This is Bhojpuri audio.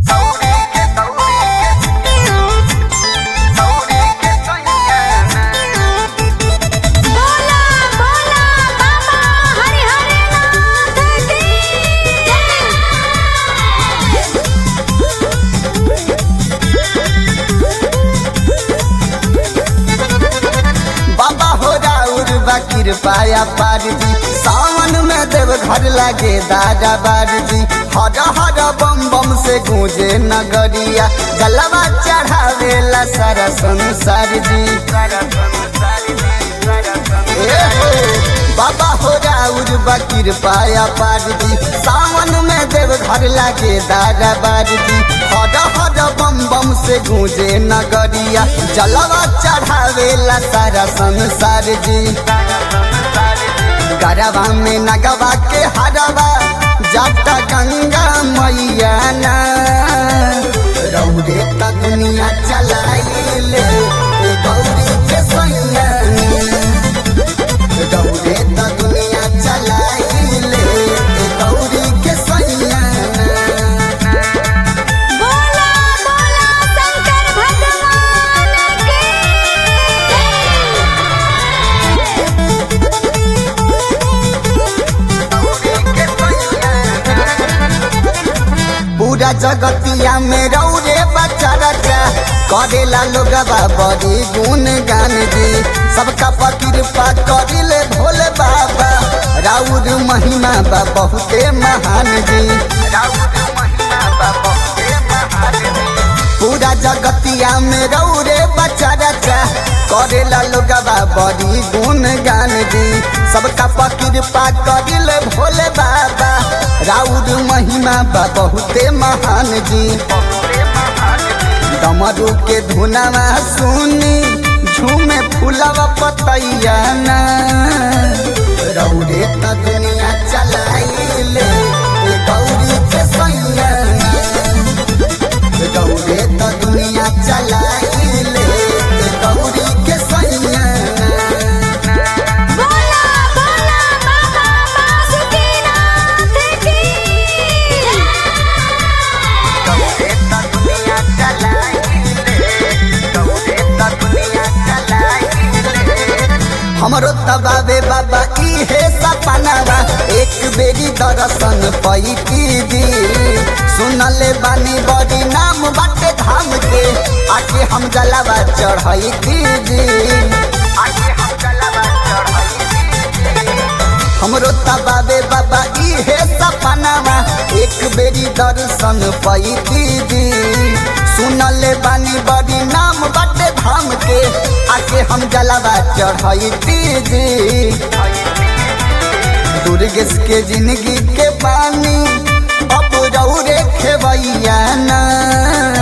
बोला बोला बाबा हरि हरि नाथ की बाबा हो राउर बकीर पाया पार जी सावन में देव घर लागे दादा बार जी हर हर बम बम से गूंजे नगरिया जलवा चढ़ावेला सारा संसार जी ए हो, बाबा हो राउर बकीर पाया पार जी सावन में देव घर लागे दादा बार जी हर हर बम बम से गूंजे नगरिया जलवा चढ़ावेला सारा संसार जी गरबा में नगवा के हरवा जाता गंगा मैया ना रौरे त दुनिया चलाइले ए गौरी के सैया रौरे त दुनिया चलाइले ए गौरी के सैया बोला बोला शंकर भगवान की पूरा जगतिया में रौरे बच्चा रचा करेला लोग बड़ी गुण गान जी सबका कृपा करिले भोले बाबा राउर महिमा बा बहुते महान जी पूरा जगतिया में रौरे बच्चा रचा करेला लोग बड़ी गुण गान जी सबका कृपा करिले भोले बाबा राउर महिमा बा बहुते महान जी डमरू के धुनावा सुनी झूमे फूलवा पतैया ना रौरे त दुनिया चलाइले ए गौरी के सैया रौरे त दुनिया चलाइले ए गौरी के सैया बोला बोला बाबा बासुकीनाथ की रौरे त दुनिया चलाइले रौरे त दुनिया चलाइले हमरो तबाबे बाबा इहे सपनावा एक बेरी दर्शन पैती दी सुनले बानी बड़ी नाम बाटे धाम के आके हम जलावा चढ़ैती दी आके हम जलावा हमरो तबाबे बाबा इहे सपनावा एक बेरी दर्शन पैती दी सुनले बानी बड़ी नाम बाटे धाम के आके हम जलावा चढ़ैती दी दुर्गेश के जिंदगी के पानी अब रौरे खेवैया ना